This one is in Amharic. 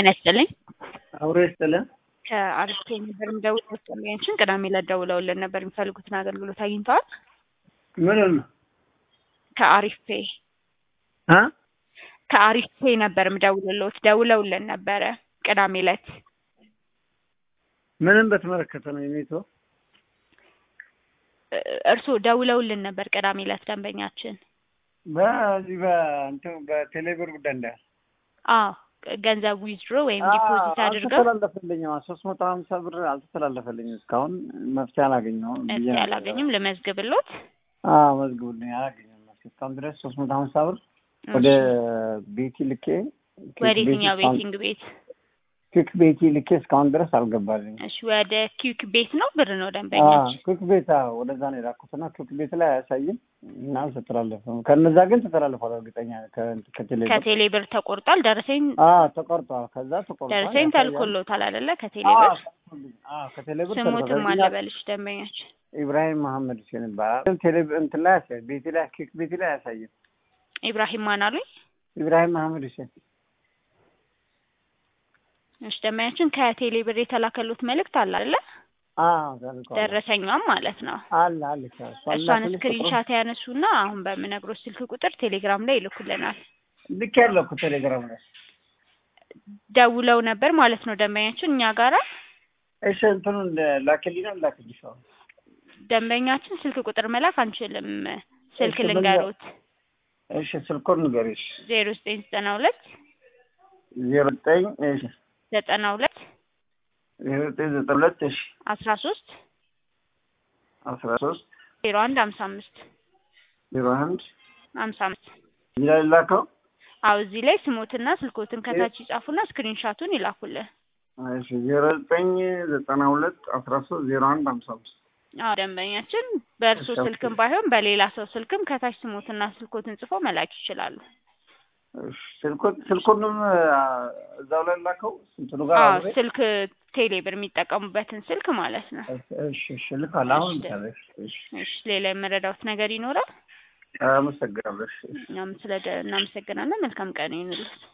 ጤና ይስጥልኝ። አብሮ ይስጥልን። ከአሪፍ ነበር የሚደውለው ስጥልኝችን ቅዳሜ ዕለት ደውለውልን ነበር የሚፈልጉትን አገልግሎት አግኝተዋል? ምን ነው ከአሪፍ ፔ አ ከአሪፍ ፔ ነበር የምደውልልዎት ደውለውልን ነበረ ቅዳሜ ዕለት ምንም በተመለከተ ነው የኔቶ እርስዎ ደውለውልን ነበር ቅዳሜ ዕለት ደንበኛችን። በዚህ በእንትን በቴሌብር ጉዳይ እንዳለ አዎ ገንዘብ ዊዝድሮ ወይም ዲፖዚት አድርገው አልተተላለፈልኝም። ሶስት መቶ ሀምሳ ብር አልተተላለፈልኝም። እስካሁን መፍትሄ አላገኘሁም። ብዬ መፍትሄ ነበር። አላገኙም። ልመዝግብሎት አዎ መዝግቡልኝ። አላገኘሁም መፍትሄ እስካሁን ድረስ ሶስት መቶ ሀምሳ ብር ወደ ቤቲ ልኬ ወደ የትኛው ቤቲንግ ቤት? ክክ ቤቲ ልኬ እስካሁን ድረስ አልገባልኝ። እሺ ወደ ኪዩክ ቤት ነው ብር ነው ደንበኛችን። ክክ ቤት አዎ፣ ወደዛ ነው የላኩትና ክክ ቤት ላይ አያሳይም እና አልተተላለፈም። ከነዛ ግን ተተላልፏል። እርግጠኛ ከ- ከቴሌብር ከቴሌ ብር ተቆርጧል። ደረሰኝ አዎ ተቆርጧል። ከዛ ተቆርጧል። ደረሰኝ ያሳያል። ተልኮሎታል አይደለ? ከቴሌ አዎ ብር ተልኮልኝ። አዎ ከቴሌብር ስሙትም ተልኮልኝ። አለበልሽ ደንበኛችን ኢብራሂም መሐመድ ሁሴን ይባላል። ግን ቴሌ እንትን ላይ አያሳይም። ቤቴ ላይ ኬክ ቤቴ ላይ አያሳይም። ኢብራሂም ማን አሉኝ? ኢብራሂም መሐመድ ሁሴን እሺ ደንበኛችን ከቴሌ ብር የተላከሉት መልእክት አለ አይደለ? አዎ ተልኳል። ደረሰኛም ማለት ነው። አለ አለ እሷን ስክሪንሻት ያነሱና አሁን በምነግሮት ስልክ ቁጥር ቴሌግራም ላይ ይልኩልናል። ልክ ያለው እኮ ቴሌግራም ላይ ደውለው ነበር ማለት ነው ደንበኛችን እኛ ጋራ እሺ እንትኑን ላክልኝ ነው ላክልሽ አሁን ደንበኛችን ስልክ ቁጥር መላክ አንችልም። ስልክ እሺ፣ ልንገሩት እሺ ስልኮን ንገሪሽ ዜሮ ዘጠኝ ዘጠና ሁለት ዜሮ ዘጠኝ እሺ ዘጠና ሁለት ዜሮ ዘጠኝ ዘጠኝ ሁለት እሺ አስራ ሶስት አስራ ሶስት ዜሮ አንድ ሀምሳ አምስት ዜሮ አንድ ሀምሳ አምስት እዚህ ላይ ላከው አዎ እዚህ ላይ ስሞትና ስልኮትን ከታች ይጻፉና ስክሪንሻቱን ይላኩልን። እሺ ዜሮ ዘጠኝ ዘጠና ሁለት አስራ ሶስት ዜሮ አንድ ሀምሳ አምስት አዎ ደንበኛችን በእርሶ እሺ፣ ኦኬ። ስልክም ባይሆን በሌላ ሰው ስልክም ከታች ስሞትና ስልኮትን ጽፎ መላክ ይችላሉ። እሺ ስልኮን ስልኩንም አ፣ እዛው ላይ ላከው እንትኑ ጋር አዎ አብሬ ስልክ ቴሌብር የሚጠቀሙበትን ስልክ ማለት ነው። እሺ እሺ ልካለሁ አሁን እሺ። ልካለሁ እሺ እሺ እሺ ሌላ የመረዳውት ነገር ይኖራል? አመሰግናለሁ እሺ እሺ እኛም ስለ እናመሰግናለን። መልካም ቀን ይሁንልዎት።